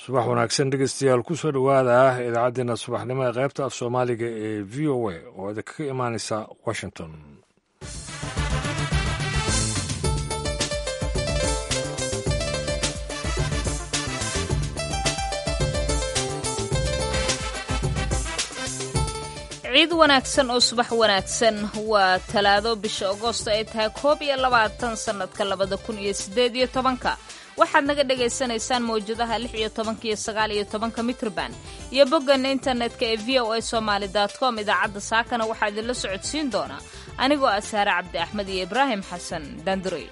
subax wanaagsan dhegeystayaal ku soo dhowaada idaacaddeena subaxnimo ee qaybta af soomaaliga ee v o a oo idinkaga imaaneysa washington ciid wanaagsan oo subax wanaagsan waa talaado bisha agoosto ay tahay koob iyo labaatan sannadka labada kun iyo siddeed iyo tobanka waxaad naga dhagaysanaysaan mawjadaha lix iyo tobanka iyo sagaal iyo tobanka mitrban iyo boggan internetka ee v o a somaali com idaacadda saakana waxaa idinla socodsiin doonaa anigoo ah saare cabdi axmed iyo ibraahim xasan daanduray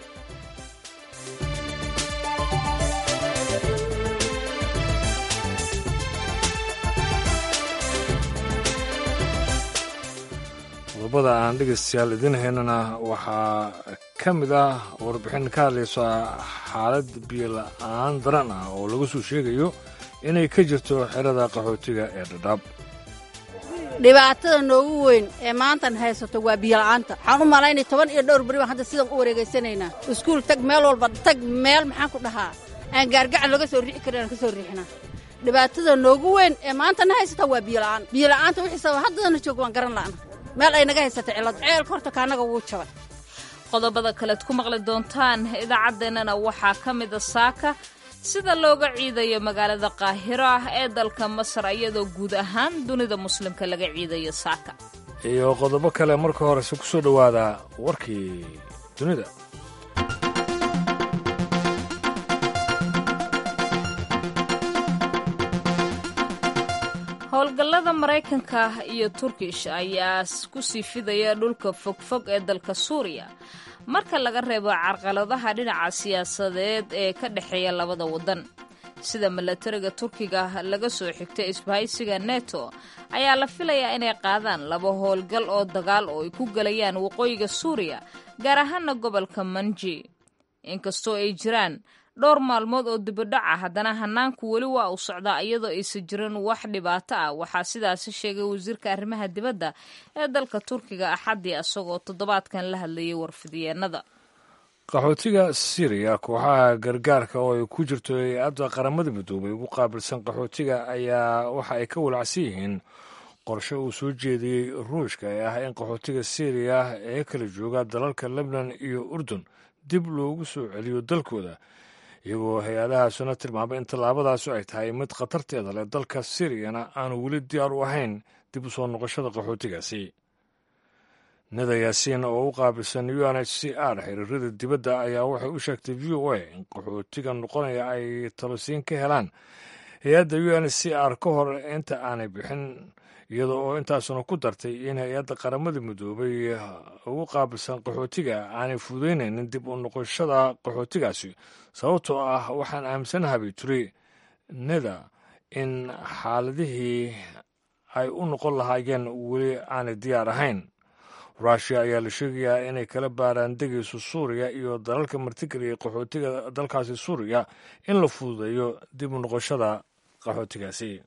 qodobada aan dhegeystayaal idiin haynana waxaa ka mid ah warbixin ka hadlaysa xaalad biyola-aan daran ah oo laga soo sheegayo inay ka jirto xerada qaxootiga ee dhadhaab dhibaatada noogu weyn ee maantan haysato waa biyola'aanta waxaan u malaynay toban iyo dhowr beri baan hadda sidan u wareegaysanaynaa iskuul tag meel walba tag meel maxaan ku dhahaa aan gaargacan laga soo riixi karin aan ka soo riixinaa dhibaatada noogu weyn ee maantana haysata waa biyola'aan biyola'aanta wixii sababa haddadana joog waan garan la'na meel ay naga haysata cilad ceelka horta kaanaga wuu jabay qodobada kalead ku maqli doontaan idaacaddeenana waxaa ka mida saaka sida looga ciidayo magaalada qaahiro ah ee dalka masar iyadoo guud ahaan dunida muslimka laga ciidayo saaka iyo qodobo kale marka horese ku soo dhowaada warkii dunida howlgallada maraykanka iyo turkish ayaa ku sii fidaya dhulka fogfog ee dalka suuriya marka laga reebo carqaladaha dhinaca siyaasadeed ee ka dhexeeya labada waddan sida milatariga turkiga laga soo xigtay isbahaysiga neto ayaa la filayaa inay qaadaan laba howlgal oo dagaal oo ay ku gelayaan waqooyiga suuriya gaar ahaana gobolka manji inkastoo ay jiraan dhowr maalmood oo dibadhac ah haddana hanaanku weli waa uu socdaa iyadoo aysan jirin wax dhibaato ah waxaa sidaasi sheegay wasiirka arrimaha dibadda ee dalka turkiga axaddii isagoo toddobaadkan la hadlayay warfidyeenada qaxootiga syriya kooxaha gargaarka oo ay ku jirto hay-adda qaramada midoobay ugu qaabilsan qaxootiga ayaa waxa ay ka walacsan yihiin qorshe uu soo jeediyey ruushka ee ah in qaxootiga syriya ee kala jooga dalalka lebnan iyo urdun dib loogu soo celiyo dalkooda iyagoo hay-adahaasuna tilmaamay in tallaabadaasu ay tahay mid khatarteeda leh dalka siriyana aanu weli diyaar u ahayn dib u soo noqoshada qaxootigaasi nida yaasiin oo u qaabilsan u n h c r xiriirada dibadda ayaa waxay u sheegtay v o a in qaxootiga noqonaya ay talosiin ka helaan hay-adda u n h c r ka hor inta aanay bixin iyada oo intaasuna ku dartay in hay-adda qaramada midoobay ugu qaabilsan qaxootiga aanay fududaynaynin dib u noqoshada qaxootigaasi sababtoo ah waxaan aaminsanahabay turi nida in xaaladihii ay u noqon lahaayeen weli aanay diyaar ahayn rushia ayaa la sheegayaa inay kala baaraan degayso suuriya iyo dalalka martigeliya qaxootiga dalkaasi suuriya in la fududeeyo dib u noqoshada qaxootigaasi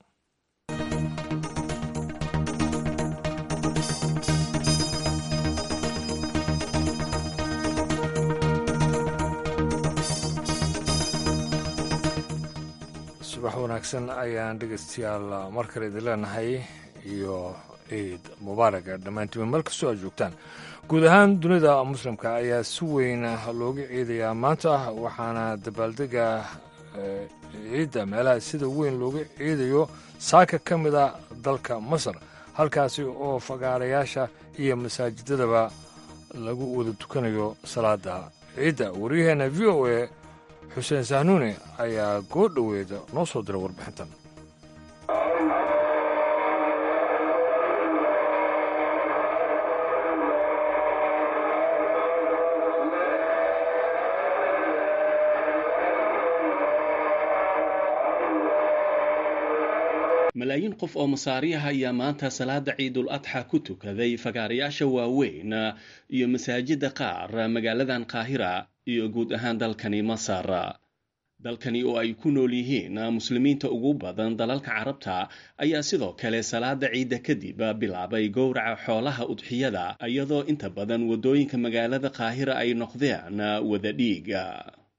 subax wanaagsan ayaan dhegeystayaal mar kale idin leenahay iyo ciid mubaaraga dhammaantiima meel kastoo aad joogtaan guud ahaan dunida muslimka ayaa si weyn looga ciidayaa maanta waxaana dabaaldega ciidda meelaha sida weyn looga ciidayo saaka ka mid a dalka masar halkaasi oo fagaarayaasha iyo masaajidadaba lagu wada tukanayo salaada ciidda waryaheena v o a xuseen sahnuune ayaa goo dhoweeda noo soo diray warbixintan malaayiin qof oo masaariyaha ayaa maanta salaada ciidul adxa ku tukaday fagaarayaasha waaweyn iyo masaajida qaar magaaladan qaahira iyo guud ahaan dalkani masar dalkani oo ay ku nool yihiin muslimiinta ugu badan dalalka carabta ayaa sidoo kale salaada ciidda kadib bilaabay gowraca xoolaha udxiyada iyadoo inta badan waddooyinka magaalada qaahira ay noqdeen wada dhiiga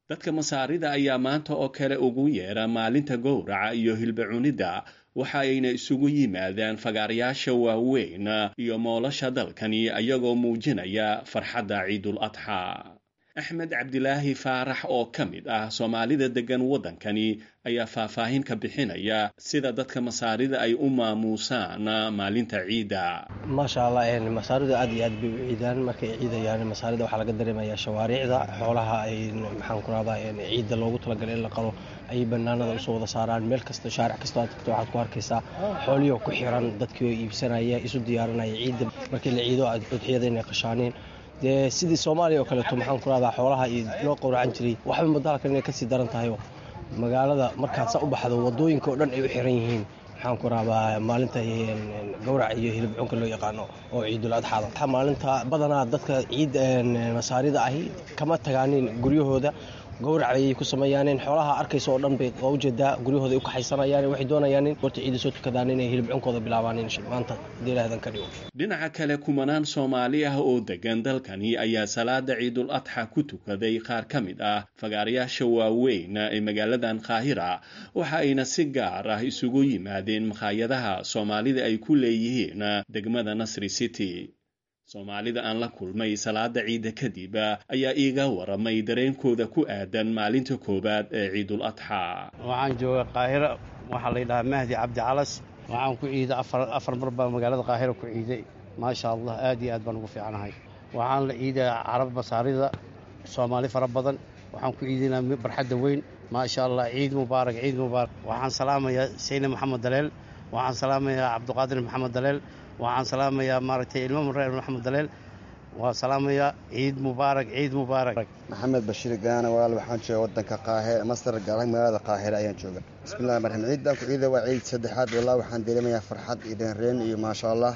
dadka masaarida ayaa maanta oo kale ugu yeera maalinta gowraca iyo hilba cunidda waxa ayna isugu yimaadaan fagaarayaasha waaweyn iyo moolasha dalkani ayagoo muujinaya farxadda ciidul adxaa axmed cabdilaahi faarax oo ka mid ah soomaalida deggan waddankani ayaa faahfaahin ka bixinaya sida dadka masaarida ay u maamuusaan maalinta ciidda maasha allah masaarida aad iyo aad bay u ciidaan markay ciidayaan masaarida waxaa laga dareemayaa shawaariicda xoolaha ay maxaan ku rahdaa ciidda loogu talagalay in la qalo ayay banaanada usoo wada saaraan meel kasta shaaric kastoo aad tagto waxaad ku arkaysaa xoolihii ku xiran dadkii oo iibsanaya isu diyaarinaya ciidda markii la ciido udxiyada inay qashaaneen dee sidii soomaaliya oo kaleeto maxaan ku rahdaa xoolaha iyo loo qowracan jiray waxba muddo halkan inay kasii daran tahayoo magaalada markaad saa u baxdo wadooyinka oo dhan ay u xiran yihiin maxaan ku rahdaa maalinta gowrac iyo hilib cunka loo yaqaano oo ciidul adxaada maalinta badanaa dadka ciid masaarida ahi kama tagaanin guryahooda gowrac ayay ku sameeyaaneen xoolaha arkaysa oo dhan bay waa ujeedaa guryahooda ay u kaxaysanayaan waxay doonayaan horta ciida soo tukadaan inay hilib cunkooda bilaabaan maanta hadii ilaahadan ka dhigo dhinaca kale kumanaan soomaali ah oo degan dalkani ayaa salaada ciidul adxa ku tukaday qaar ka mid ah fagaarayaasha waaweyn ee magaaladan qaahira waxa ayna si gaar ah isugu yimaadeen makhaayadaha soomaalida ay ku leeyihiin degmada nasri city soomaalida aan la kulmay salaada ciidda kadib ayaa iiga waramay dareenkooda ku aadan maalinta koowaad ee ciidul adxaa waxaan jooga qaahiro waxaa la yidhahaa mahdi cabdi calas waxaan ku ciiday afar mar baa magaalada qaahiro ku ciiday maasha allah aad iyo aad baan ugu fiicanahay waxaan la ciidaya carab masaarida soomaali fara badan waxaan ku ciidaynaa barxadda weyn maasha allah ciid mubaarak ciid mubaarak waxaan salaamayaa sayne maxamed daleel waxaan salaamayaa cabdiqaadir maxamed daleel waxaan salaamayaa maaragtay ilmo mareer maxamed daleel waa salaamayaa ciid mubaarak ciid mubaarak maxamed bashiir gaana walaal waxaan jooga wadanka qaahire masar gaala magaalada qaahire ayaan jooga bismillahi raxmaan ciidan ku ciida waa ciid saddexaad wallah waxaan dareemayaa farxad iyo reenreen iyo maasha allah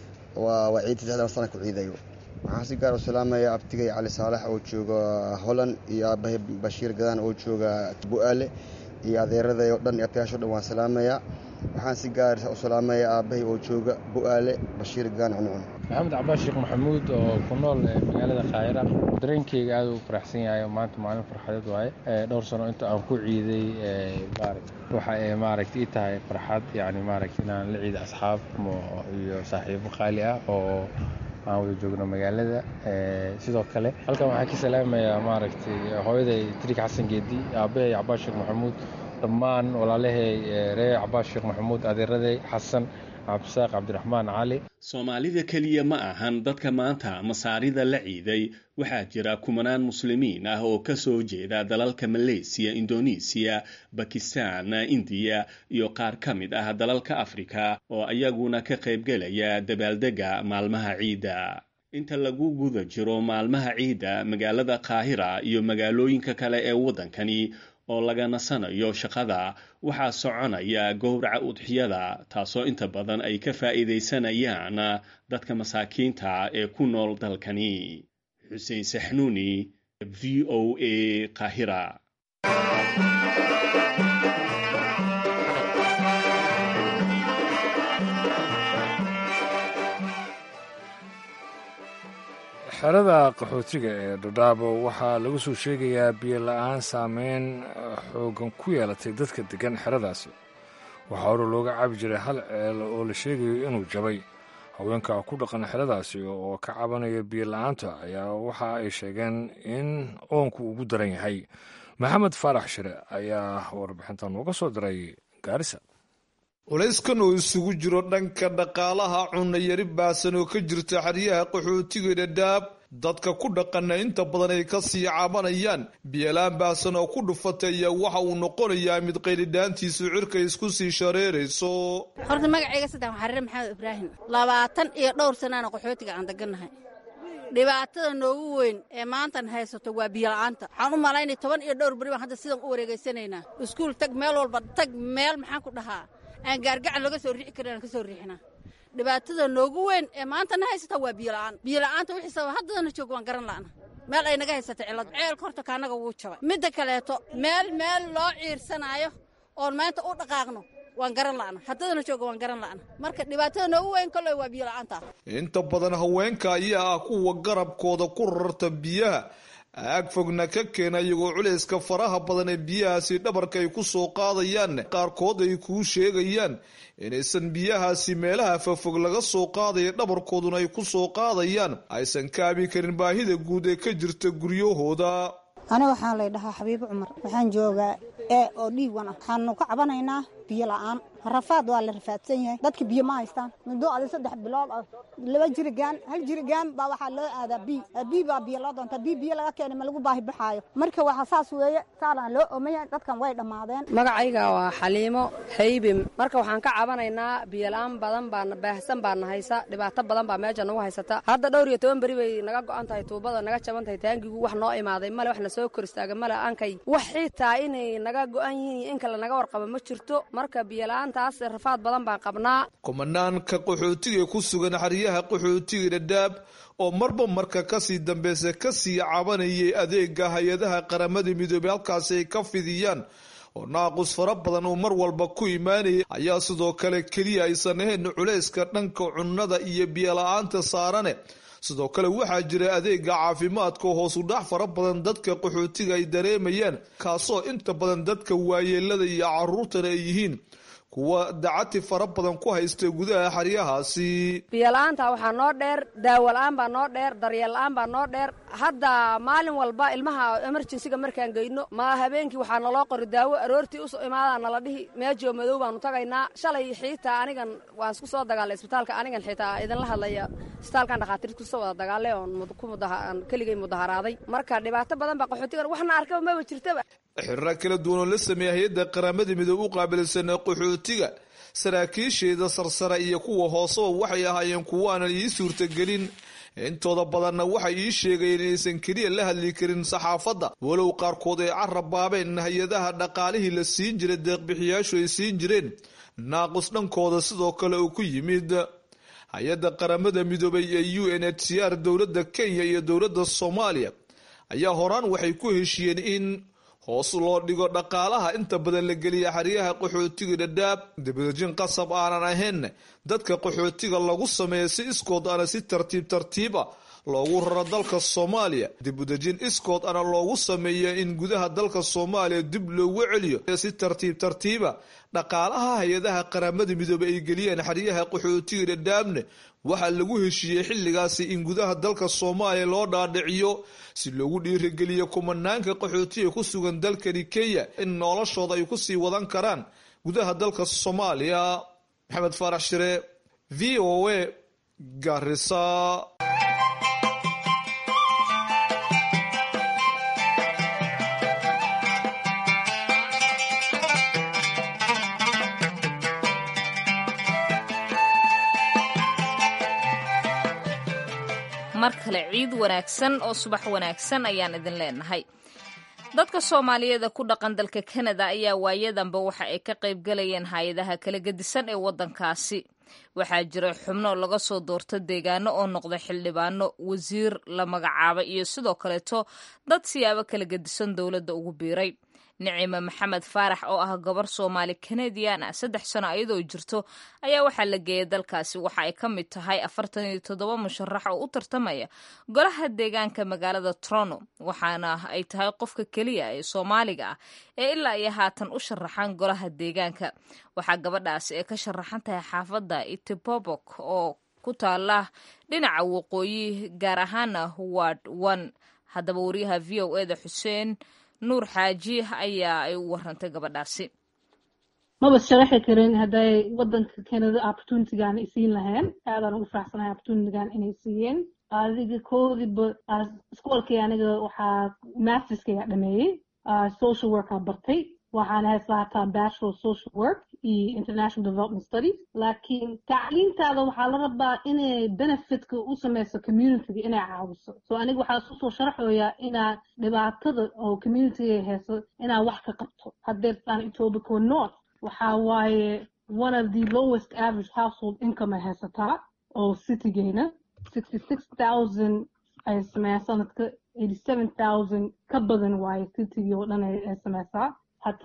waa waa ciid saddexdan sana ku ciidayo waxaan si gaar u salaamayaa abtigay cali saalax oo jooga holland iyo aabahay bashiir gadaan oo jooga bu-aale iyo adeeraday oo dhan iyo abtiyaasho dhan waan salaamayaa waxaan si gaar u salaamaya aabbahay oo jooga bu-aale bashiir gaan cuncun maxamed cabaas sheekh maxamuud oo ku nool magaalada kaahira dareenkeyga aad u faraxsan yahay maanta maalin farxadeed waaye dhowr sano inta aan ku ciiday waxa ay maaragta ii tahay farxad yani maaragta inaan la ciida asxaab iyo saaxiibo qaali ah oo aan wada joogno magaalada sidoo kale halkan waxaan ka salaamayaa maaragtay hooyaday trik xasan geedi aabbahay cabaas sheekh maxamuud dhammaan walaalahay reer cabaas sheekh maxamuud adeeraday xasan cabdisaaq cabdiraxmaan cali soomaalida keliya ma ahan dadka maanta masaarida la ciiday waxaa jira kumanaan muslimiin ah oo ka soo jeeda dalalka maleysiya indonesiya bakistan indiya iyo qaar ka mid ah dalalka afrika oo ayaguna ka qaybgelaya dabaaldega maalmaha ciidda inta lagu guda jiro maalmaha ciidda magaalada qaahira iyo magaalooyinka kale ee waddankani oo laga nasanayo shaqada waxaa soconaya gowraca udxiyada taasoo inta badan ay ka faa'iidaysanayaan dadka masaakiinta ee ku nool dalkani xuseen saxnuuni v o a qaahira xerada qaxootiga ee dhadhaabo waxaa lagu soo sheegayaa biyo la-aan saameyn xoogan ku yeelatay dadka deggan xeradaasi waxaa hore looga cabi jiray hal ceel oo la sheegayo inuu jabay haweenka ku dhaqan xeradaasi oo ka cabanaya biyo la-aanta ayaa waxa ay sheegeen in oonku ugu daran yahay maxamed faarax shire ayaa warbixinta nooga soo diray gaarisa culayskan oo isugu jiro dhanka dhaqaalaha cunayari baasan oo ka jirta xeryaha qaxootiga dhadhaab dadka ku dhaqana inta badan ay ka sii cabanayaan biyolaan baasan oo ku dhufatay ayaa waxa uu noqonayaa mid qaylidhaantiisu cirka isku sii shareerayso horta magacayga saddex xariire maxamed ibraahim labaatan iyo dhowr sanaana qaxootiga aan degannahay dhibaatada noogu weyn ee maantan haysato waa biyola'aanta waxaan u malaynay toban iyo dhowr beri baan hadda sidan u wareegaysanaynaa iskuul tag meel walba tag meel maxaan ku dhahaa aan gaargacan laga soo riixi karin aan ka soo riixinaa dhibaatada noogu weyn ee maantana haysata waa biyola'aan biyola'aanta wixii sababa haddadana joog waan garan la'na meel ay naga haysata cillad ceelka horta kaanaga wuu jabay midda kaleeto meel meel loo ciirsanaayo oon maanta u dhaqaaqno waan garan la'na haddadana jooga waan garan la'na marka dhibaatada noogu weyn kolley waa biyola'aanta inta badan haweenka ayaa ah kuwa garabkooda ku rarta biyaha aag fogna ka keena iyagoo culayska faraha badan ee biyahaasi dhabarka ay ku soo qaadayaan qaarkood ay kuu sheegayaan inaysan biyahaasi meelaha fafog laga soo qaadaya dhabarkooduna ay ku soo qaadayaan aysan kaabi karin baahida guud ee ka jirta guryahooda ani waxaan lay dhahaa xabiibo cumar waxaan joogaa e oo dhiig wan ah waxaanu ka cabanaynaa biyo la'aan rafaad waa la rafaadsan yahay dadka biyo ma haystaan muddo adi saddex bilood ah laba jirigaan hal jirigaan baa waxaa loo aadaa bi bi baa biyo loo doontaa bi biyo laga keenay ma lagu baahi baxaayo marka waxa saas weeye saanaan loo oomaya dadkan way dhammaadeen magacayga waa xaliimo haybim marka waxaan ka cabanaynaa biyola-aan badan baana baahsan baana haysa dhibaato badan baa meesha nagu haysata hadda dhowr iyo toban beri bay naga go-an tahay tuubada naga jaban tahay taangigu wax noo imaaday male wax na soo kor istaaga male aankay wax xitaa inay naga go-an yihiin in kale naga warqaba ma jirto marka biyola-aan rafaad badan baan qabnaa kumanaanka qaxootiga ku sugan xeryaha qaxootiga dhadhaab oo marba marka kasii dambeysa kasii cabanayay adeega hay-adaha qaramada midoobey halkaasi ay ka fidiyaan oo naaqus fara badan uu mar walba ku imaanayay ayaa sidoo kale keliya aysan ahayn culayska dhanka cunnada iyo biyola-aanta saarane sidoo kale waxaa jira adeega caafimaadka oo hoos u dhac fara badan dadka qaxootiga ay dareemayaan kaasoo inta badan dadka waayeelada iyo caruurtana ay yihiin kuwa dacati fara badan ku haysta gudaha xeryahaasi biyola-aanta waxaa noo dheer daawo la-aan baa noo dheer daryeel la-aan baa noo dheer hadda maalin walba ilmaha emerjensiga markaan geyno ma habeenkii waxaa naloo qori daawo aroortii usoo imaadaa nala dhihi meejoo madow baanu tagaynaa shalay xiitaa anigan waan isku soo dagaalay isbitaalka anigan xiitaa idinla hadlaya isbitaalkan dhakhaatiirta kusoo wada dagaalay oon keligay mudaharaaday marka dhibaato badan baa qaxootigan waxna arkaba maba jirtaba xiriro kala duwan oo la sameeya hay-adda qaramada midoobe u qaabilsan qaxootiga saraakiisheeda sarsare iyo kuwa hooseba waxay ahaayeen kuwo aanan ii suurtagelin intooda badanna waxay ii sheegayeen inaysan keliya la hadli karin saxaafadda walow qaarkood ay carab baabeen hay-adaha dhaqaalihii la siin jiray deeqbixiyaashu ay siin jireen naaqus dhankooda sidoo kale uu ku yimid hay-adda qaramada midoobay ee u n h c r dowladda kenya iyo dowladda soomaaliya ayaa horaan waxay ku heshiiyeen in hoos loo dhigo dhaqaalaha inta badan la geliya xeryaha qaxootiga dhadhaab dibadejin qasab aanan ahayn dadka qaxootiga lagu sameeya si iskood ana si tartiib tartiiba loogu raro dalka soomaaliya dibudejin iskood ana loogu sameeya in gudaha dalka soomaaliya dib loogu celiyo si tartiib tartiiba dhaqaalaha hay-adaha qaramada midoobey ay geliyeen xeryaha qaxootiga dhadhaabne waxaa lagu heshiiyey xilligaasi in gudaha dalka soomaaliya loo dhaadhiciyo si loogu dhiirigeliyo kumanaanka qaxootiga ku sugan dalkani kenya in noloshooda ay kusii wadan karaan gudaha dalka soomaaliya maxamed faarax shire v o a garisa mar kale ciid wanaagsan oo subax wanaagsan ayaan idin leenahay dadka soomaaliyeed ee ku dhaqan dalka kanada ayaa waayadanba waxa ay ka qayb galayeen hay-adaha kala gedisan ee waddankaasi waxaa jira xubno laga soo doorto deegaano oo noqda xildhibaano wasiir la magacaabay iyo sidoo kaleeto dad siyaabo kala gedisan dowladda ugu biiray nicime maxamed faarax oo ah gabar soomaali kanadian ah saddex sano iyadoo jirto ayaa waxaa la geeyay dalkaasi waxa ay ka mid tahay afartan iyo toddoba musharax oo u tartamaya golaha deegaanka magaalada toronto waxaana ay tahay qofka keliya ee soomaaliga ah ee ilaa iyo haatan u sharaxan golaha deegaanka waxaa gabadhaasi ay ka sharaxan tahay xaafadda itibobok oo ku taala dhinaca waqooyi gaar ahaana ward one haddaba wariyaha v o eda xuseen nuur xaaji ayaa ay u warantay gabadhaasi maba sharaxi karin hadday wadanka canada opportunitygan isiin lahayn aadaan ugu faraxsanahay opportunitygan inay siiyeen adiga koodiba iskoolkii aniga waxaa masterskaya dhameeyey social workaa bartay waxaana haysta hataa bachelor social work iyo international development studies laakiin tacliintaada waxaa la rabaa inay benefitka u sameyso communityga inay caawiso so aniga waxaa isu soo sharaxoyaa inaa dhibaatada oo communityga hayso inaa wax ka qabto haddeertaan etobico north waxaa waaye one of the lowest average household income ay haysataa oo citygeyna sixty six thousand ay sameeyaa sanadka eighty seven thousand ka badan waaye citygii oo dhan ay sameysaa hataa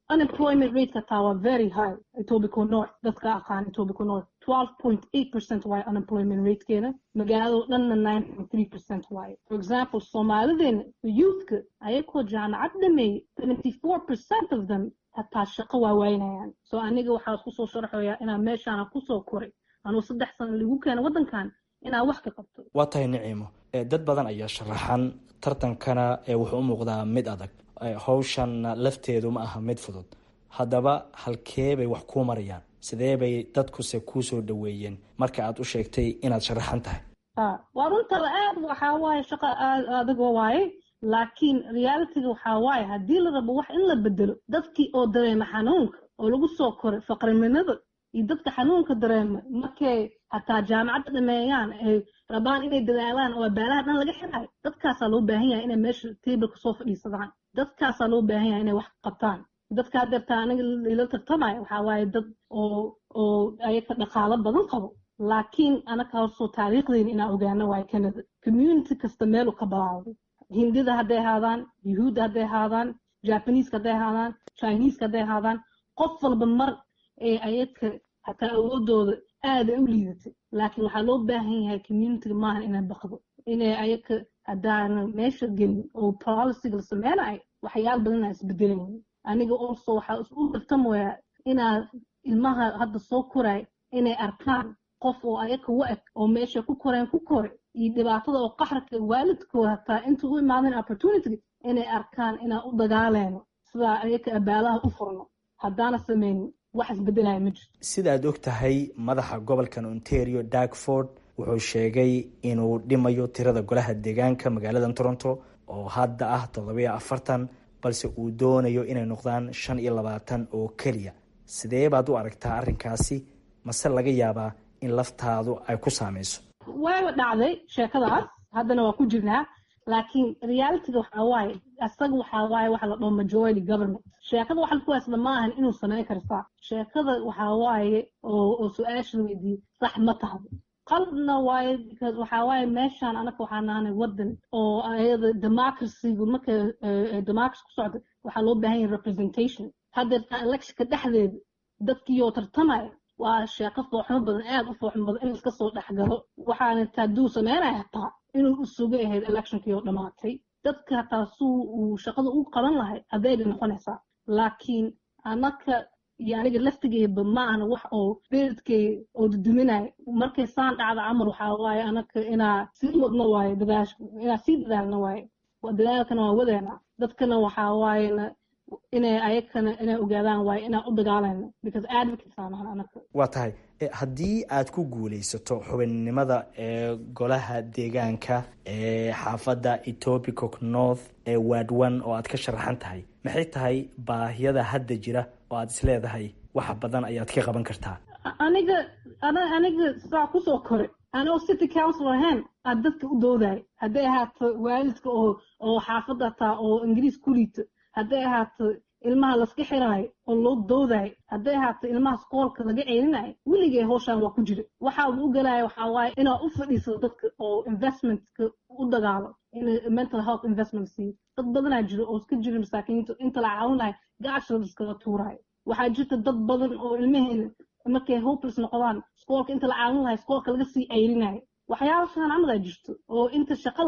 unemployment rateka taa waa very high etobico north dadka aqaan etobico north twelve point eight percent waaye unemployment ratekeena magaalado dhanna nine point three percent waaye for example soomaalideena youthka ayakoo jaamacad dhameeyey seventy four percent of them hataa shaqo waa waynayaan so aniga waxaa kusoo sharxoyaa inaa meeshaana kusoo koray anuu saddex sano lagu keena waddankan inaa wax ka qabto waa tahay niciimo dad badan ayaa sharaxan tartankana wuxuu u muuqdaa mid adag hawshanna lafteedu ma aha mid fudud haddaba halkee bay wax kuu marayaan sidee bay dadkuse kuu soo dhaweeyeen marka aad u sheegtay inaad sharaxan tahay waa runtada aad waxaa waaye shaqa aad adigoo waaye laakiin realityga waxaa waaye haddii la rabo wax in la bedelo dadkii oo dareema xanuunka oo lagu soo koray faqriminada iyo dadka xanuunka dareema markay hataa jaamacadda dhameeyaan ay rabaan inay dadaalaan oo abaalaha dhan laga xiraayo dadkaasaa loo baahan yahay inay meesha tableka soo fadhiisadaan dadkaasaa loo baahan yahay inay wax qabtaan dadka hadeertaa aniga ila tartamaya waxaa waaye dad oo oo ayaka dhaqaalo badan qabo laakiin anaka horsoo taariikhdeyna inaa ogaano waayo canada community kasta meelu ka balaawday hindida hadday ahaadaan yuhuudda hadday ahaadaan jabaneska hadday ahaadaan chineska hadday ahaadaan qof walba mar ee ayaka hataa awoodooda aada u liidatay laakiin waxaa loo baahan yahay communitiga maahan inay baqdo inay ayaka haddaana meesha gelin oo policyga la sameynayo waxyaala badan aa isbedelaynin aniga also waxaa u tartamoyaa inaa ilmaha hadda soo koray inay arkaan qof oo ayaka u eg oo meesha ku koreen ku kore iyo dhibaatada oo qaxarka waalidkooda hataa inta u imaadeen opportunity inay arkaan inaan u dagaaleyno sidaa ayaka abaalaha u furno haddaana sameynin wax isbedelaya ma jirto sidaad og tahay madaxa gobolkan ontario darkford wuxuu sheegay inuu dhimayo tirada golaha deegaanka magaalada toronto oo hadda ah toddobiyo afartan balse uu doonayo inay noqdaan shan iyo labaatan oo keliya sidee baad u aragtaa arrinkaasi mase laga yaabaa in laftaadu ay ku saameyso wayba dhacday sheekadaas haddana waa ku jirnaa laakiin realityga waxaa waaye isaga waxaa waaye waxa la dhaho majority government sheekada waxa laku haysada ma ahan inuu sameyn kartaa sheekada waxaa waaye oo oo su-aasha weydiiyey sax ma tahdo qalabna waaye because waxaa waaye meeshaan anaka waxaa nahanay waddan oo ayada democracygu marka democracy ku socda waxaa loo baahan yahay representation haddeertaa electionka dhexdeeda dadkiioo tartamaya waa sheeko fooxmo badan aada u fooxmo badan in iska soo dhexgalo waxaana taaduu sameynaya hataa inuu usuga ahayd electionkii oo dhammaatay dadka hataa suu uu shaqada u qaban lahay adeega noqonaysaa laakiin anaka iyo aniga laftigeyba ma ahna wax oo beredkay oo duduminayo markay saan dhacda camar waxaa waaye anaka inaa sii wadno waaye dadaash inaa sii dadaalno waaye dadaalkana waa wadeena dadkana waxaa waayena inay ayakana inay ogaadaan waaye inaan u dagaalayno because advocates aan ahan anaka waa tahay haddii aad ku guuleysato xubinnimada ee golaha deegaanka ee xaafadda etobicoc north ee waadwan oo aad ka sharaxan tahay maxay tahay baahiyada hadda jira oo aad isleedahay waxa badan ayaad ka qaban kartaa aniga aniga saa kusoo kore anoo city council ahayn aad dadka u doodayo hadday ahaato waalidka oo oo xaafadda hataa oo ingiriis ku liito hadday ahaato ilmaha laska xiraayo oo loo doodayo hadday ahaato ilmaha skoolka laga ceelinayo weligay howshaan waa ku jira waxaa u galaya waxaa waaye inaa u fadhiisado dadka oo investmentka u dagaalo in mental health investment siiyo dad badanaa jiro oo iska jira masaakiinta inta la caawinayo gacashooda iskaga tuurayo waxaa jirta dad badan oo ilmaheena markay hopeless noqdaan skoolka inta la caawin lahay skoolka laga sii ceyrinayo waxyaabashaan camadaa jirto oo inta shaqa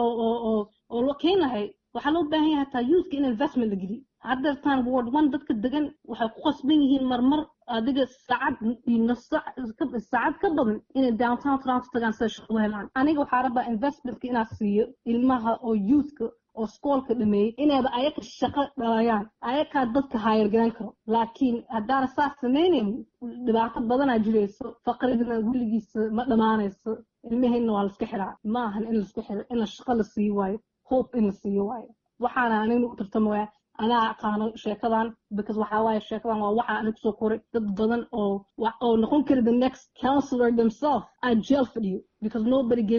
oo loo keeni lahay waxaa loo baahan yahay hataa youthka in investment la geliyo haddeertaan ward one dadka degan waxay ku qasban yihiin marmar adiga saacad iyo saacad ka badan inay downtown toronto tagaan sida shaqo helaan aniga waxaa rabaa investmentka inaa siiyo ilmaha oo youthka oo skoolka dhameeyey inayba ayaka shaqo dhalayaan ayakaa dadka haayargaran karo laakiin haddaana saas samaynaynin dhibaato badanaa jirayso faqrigana weligiisa ma dhammaanayso ilmaheenna waa laska xiraa ma ahan in laska xiro in la shaqo la siiyo waayo hope in la siiyo waayo waxaana anigna u tartamaya anaa aqaano sheekadan because waxaa waaye sheekadan waa waxa aniga kusoo koray dad badan oo oo noqon kara the next counselor themselves aan jail fadhiyo because nobody gave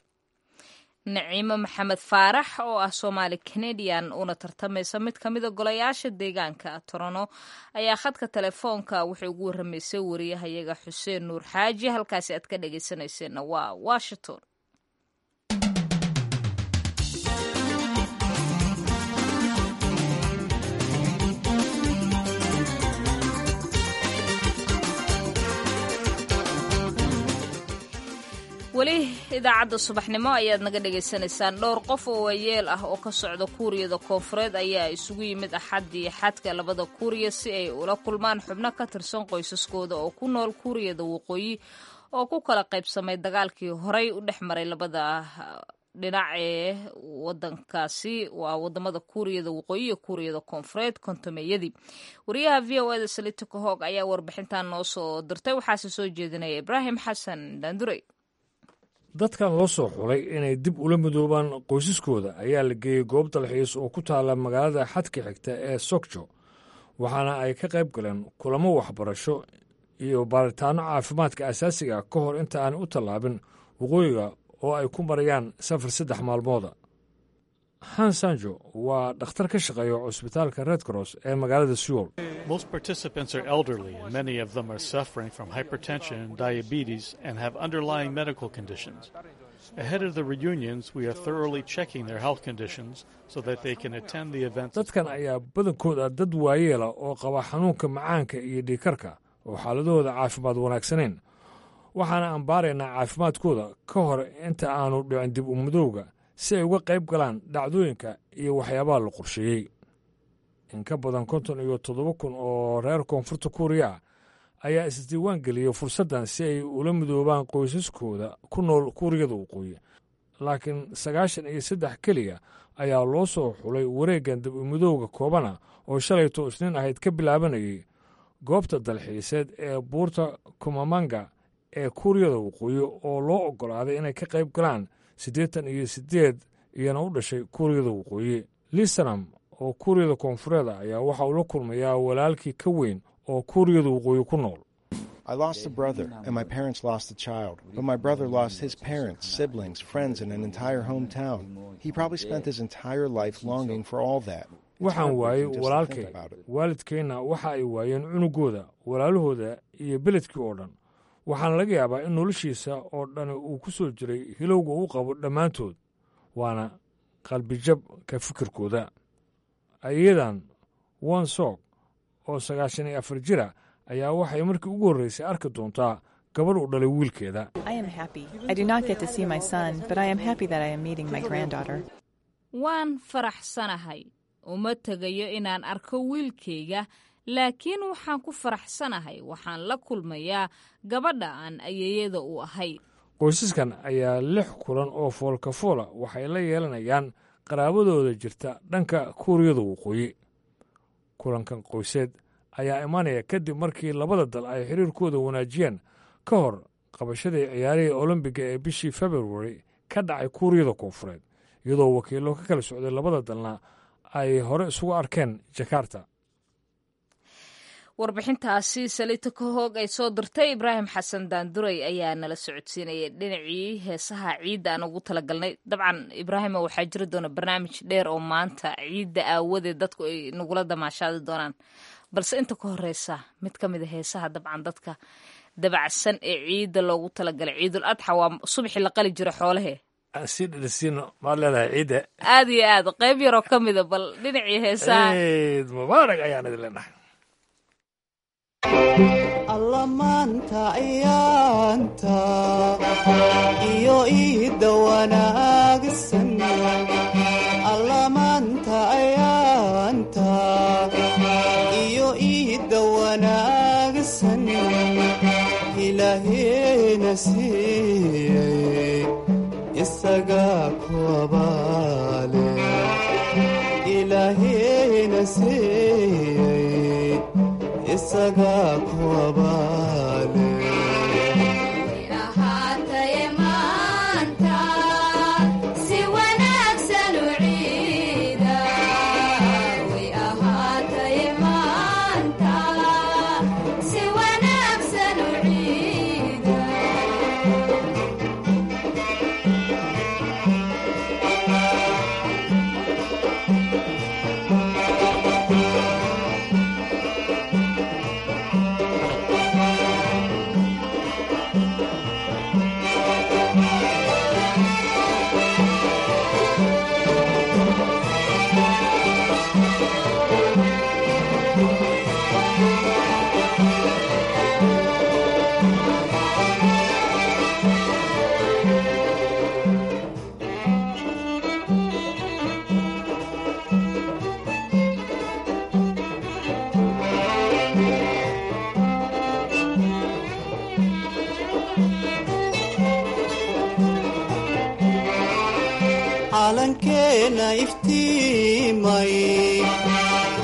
naciimo maxamed faarax oo ah soomaali canadian uuna tartamaysa mid ka mida golayaasha deegaanka torono ayaa khadka telefoonka wuxuu ugu waramaysay wariyahayaga xuseen nuur xaaji halkaasi aad ka dhageysanayseena waa washington idaacadda subaxnimo ayaad naga dhagaysanaysaan dhowr qof oo waayeel ah oo ka socda kuuriyada koonfureed ayaa isugu yimid axaddii xadka labada kuuriya si ay ula kulmaan xubno ka tirsan qoysaskooda oo ku nool kuuriyada waqooyi oo ku kala qaybsamay dagaalkii horey u dhex maray labada dhinac ee wadankaasi waa wadamada kuuriyada waqooyi iyo kuuriyada koonfureed kontomeyadii wariyaha v o eda salita kahoog ayaa warbixintan noo soo dirtay waxaase soo jeedinaya ibraahim xasan daandurey dadkan loo soo xulay inay dib ula midoobaan qoysaskooda ayaa la geeyey goob dalxiis oo ku taala magaalada xadka xigta ee sokjo waxaana ay ka qayb galeen kulamo waxbarasho iyo baaritaanno caafimaadka asaasiga ka hor inta aan u tallaabin waqooyiga oo ay ku marayaan safar saddex maalmooda han sanjo waa dhakhtar ka shaqeeya cusbitaalka red cross ee magaalada sewol Most participants are elderly, and many of them are suffering from hypertension and diabetes and have underlying medical conditions. Ahead of the reunions, we are thoroughly checking their health conditions so that they can attend the events. dadkan ayaa badankooda dad waayeela oo qaba xanuunka macaanka iyo dhiikarka oo xaaladahooda caafimaad wanaagsanayn waxaana aan baaraynaa caafimaadkooda ka hor inta aanu dhicin dib u midowga si ay uga qayb galaan dhacdooyinka iyo waxyaabaha la qorsheeyey in ka badan konton iyo toddoba kun oo reer koonfurta kuuriya ah ayaa isdiiwaan geliyey fursaddan si ay ula midoobaan qoysaskooda ku nool kuuriyada waqooyi laakiin sagaashan iyo saddex keliya ayaa loo soo xulay wareeggan dib u midowga koobana oo shalayto isniin ahayd ka bilaabanayay goobta dalxiiseed ee buurta kumamanga ee kuuriyada waqooyi oo loo oggolaaday inay ka qayb galaan siddeetan iyo siddeed iyana u dhashay kuuriyada waqooyi lisanam oo kuuriyada koonfureeda ayaa waxa uu la kulmayaa walaalkii ka weyn oo kuuriyada waqooyi ku nool I lost a brother, and my parents lost a child. But my brother lost his parents, siblings, friends, and an entire hometown. He probably spent his entire life longing for all that. waxaan waayey walaalkay waalidkeenna waxa ay waayeen cunugooda walaalahooda iyo beledkii oo dhan waxaana laga yaabaa in noloshiisa oo dhan uu ku soo jiray hilowga u qabo dhammaantood waana qalbijab ka fikirkooda ayadan wonsog oo sagaashan iyo afar jira ayaa waxay markii ugu horraysay arki doontaa gabadh u dhalay wiilkeeda I am happy. I do not get to see my son, but I am happy that I am meeting my granddaughter. waan faraxsanahay uma tegayo inaan arko wiilkayga laakiin waxaan ku faraxsanahay waxaan la kulmayaa gabadha aan ayeeyada u ahay qoysaskan ayaa lix kulan oo foolkafoola waxay la yeelanayaan qaraabadooda jirta dhanka kuuriyada waqooyi kulankan qoyseed ayaa imanaya kadib markii labada dal ay xiriirkooda wanaajiyeen ka hor qabashadii ciyaarihii olombiga ee bishii februari ka dhacay kuuriyada koonfureed iyadoo wakiillo ka kala socday labada dalna ay hore isugu arkeen jakarta warbixintaasi salita kahoog ay soo dirtay ibraahim xasan daanduray ayaa nala socodsiinayay dhinacii heesaha ciidda aan ugu talagalnay dabcan ibraahima waxaa jiri doona barnaamij dheer oo maanta ciidda aawadeed dadku ay nagula damaashaadi doonaan balse inta ka horeysa mid ka mida heesaha dabcan dadka dabacsan ee ciidda loogu talagalay ciidul adxa waa subaxii la qali jira xoolahe sii dhadhasiino maad leedahay ciidda aad iyo aad qayb yaroo ka mida bal dhinacii heesaha ciid mubaarak ayaan idin leenahay alla maanta ayaanta iyo iidda wanaagsan alla maanta ayaanta iyo iidda wanaagsan ilaaheena siiyey isagaa ku abaale ilaaheena siiyey isagaa ku abaale ahaataye maanta si wanaagsan u ciida way ahaataye maanta si wanaagsan u ciida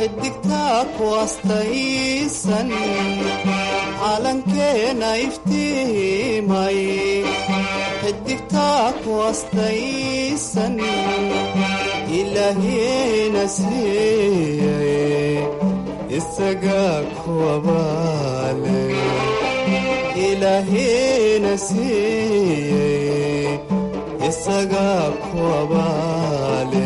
xidigtaa ku astaysan calankeena iftiimay xidigtaa ku astaysan ilaahiyena siiyey isagaa kuwabaale ilaahiyena siiyey isagaa kuwabaale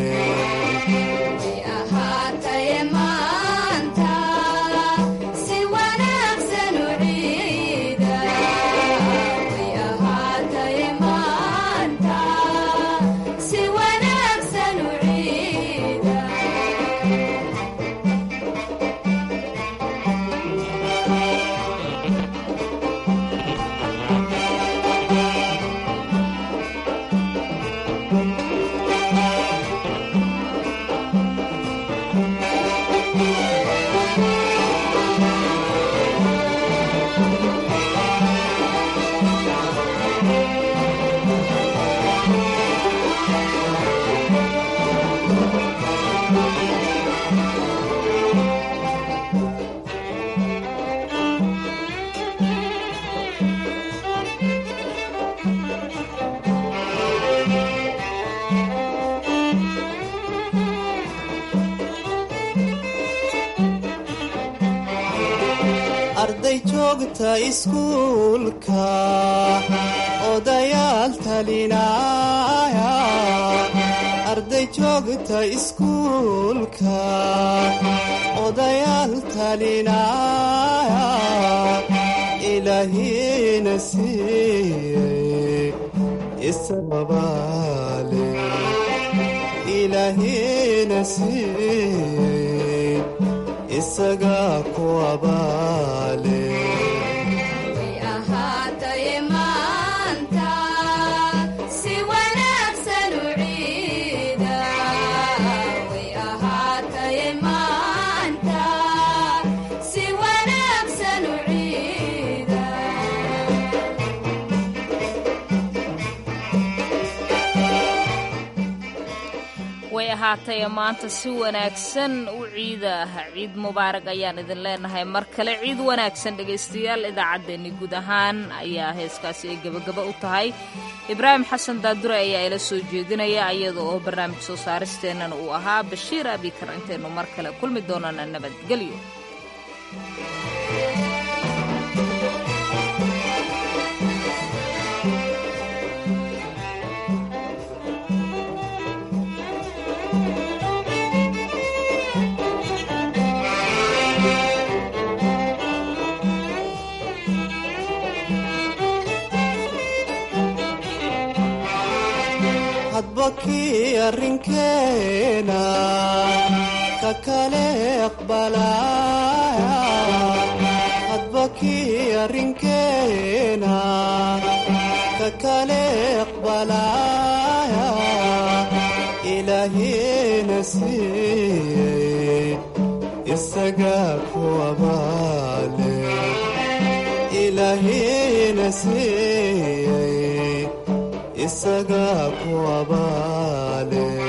ahaataye maanta si wanaagsan u ciida way ahaataye maanta si wanaagsan u ciida arday joogta iskuulka odayaal talinaya arday joogta iskuulka odayaal talinaya ilaahiyena siiyey isababaale ilaahiyena siiyey isagaa kuwabaale way ahaataye maanta si wanaagsan u ciida way ahaataye maanta si wanaagsan u ciida way ahaatay maanta si wanaagsan u ciida ah ciid mubaarag ayaan idin leenahay mar kale ciid wanaagsan dhegaystayaal idaacaddeenni guud ahaan ayaa heeskaasi ay gebagaba u tahay ibraahim xasan daadure ayaa ila soo jeedinaya iyada oo barnaamij soo saaristeennana uu ahaa bashiir abikar intaynu mar kale kulmi doonana nabadgelyo hadba kii arrinkeena ka kale aqbalaya hadba kii arrinkeena ka kale aqbalaya ilaahiyena siiyey isagaa kuwabaale ilaahiyena siiyey isagaa kuwabaale